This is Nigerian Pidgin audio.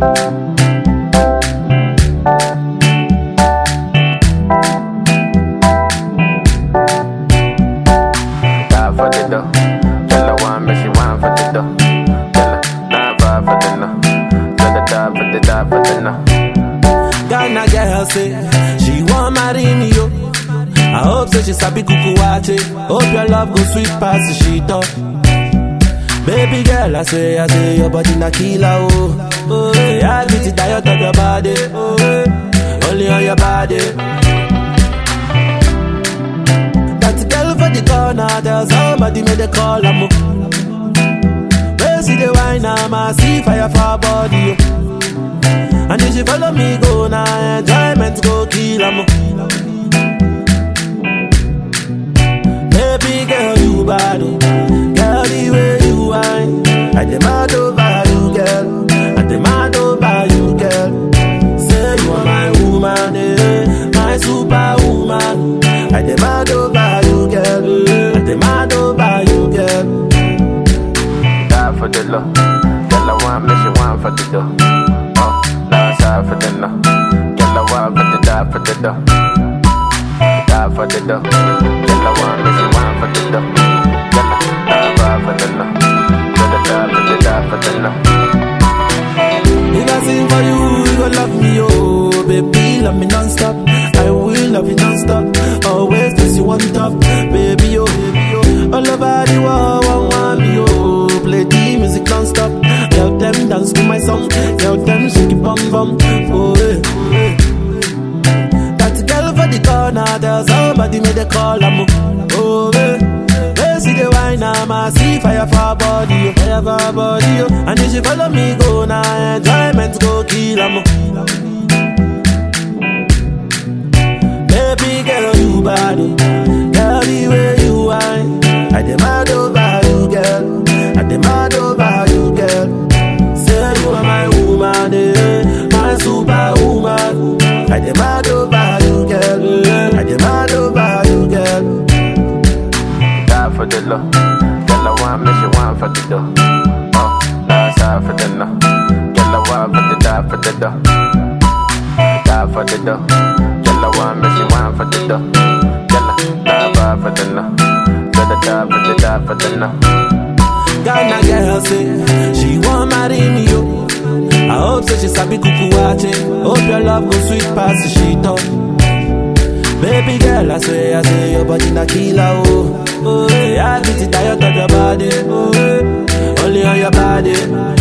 Die for the dough. Tell her one, but she want for the dough. Tell her nine five for the no. Tell her die for the die for the no. Ghana girl say she want marry me yo. I hope say she sabi kuku wache. Hope your love go sweet past the sheet up. Baby girl, I say, I say your body na killer oh. Oh, yeah, I beat it diet of your body. Oh, yeah. only on your body. That girl for the corner, there's somebody made a call am. oh. Where see the wine, I'm a see fire for her body. Oh. And if she follow me go now, enjoyment go kill am. Baby girl, you bad, oh. girl the way you whine. I demand over you, girl. I demand over you, girl. Say you are my woman, eh, my superwoman. I demand over you, girl. I demand over you, girl. Die for the low. Tell her one, but she want for the dough. Oh, last side for the no. Tell her one, but the die for the dough. Die for the dough. Tell her one, but she want for the dough. Tell her die five for the no. Tell her die for the die for the no. If I sing for you, you gon' love me, oh Baby, love me non-stop I will love you non-stop Always place you on top Baby, oh, baby, oh All over the world, one want me, oh Play the music non-stop Tell them dance to my song Tell them shake it bum bum Oh, eh, oh, eh. That girl for the corner Tell somebody made a call, I'm oh, eh They see the wine, I'm a see fire for her body, oh, fire for her body, oh. And if she follow me go now, enjoyment go kill, I'm Baby girl, you bad, oh. girl, the way you whine. I demand over you, girl. I demand over you, girl. Say you are my woman, eh, my superwoman. I demand over you, girl. I demand over you, girl. Die for the low. Tell her one, but she want for the dough. Oh, last side for the no. Tell her one, but the die for the dough. Die for the dough. Tell her one, but she want for the dough. Tell her die five for the no. Tell her die for the die for the no. Ghana girl say she want marry me yo. I hope say she sabi kuku wache. Hope your love go sweet past the sheet up. Baby girl, I say, I say your body na killer oh. Oh, yeah, I beat it diet of your body. Oh, yeah. only on your body.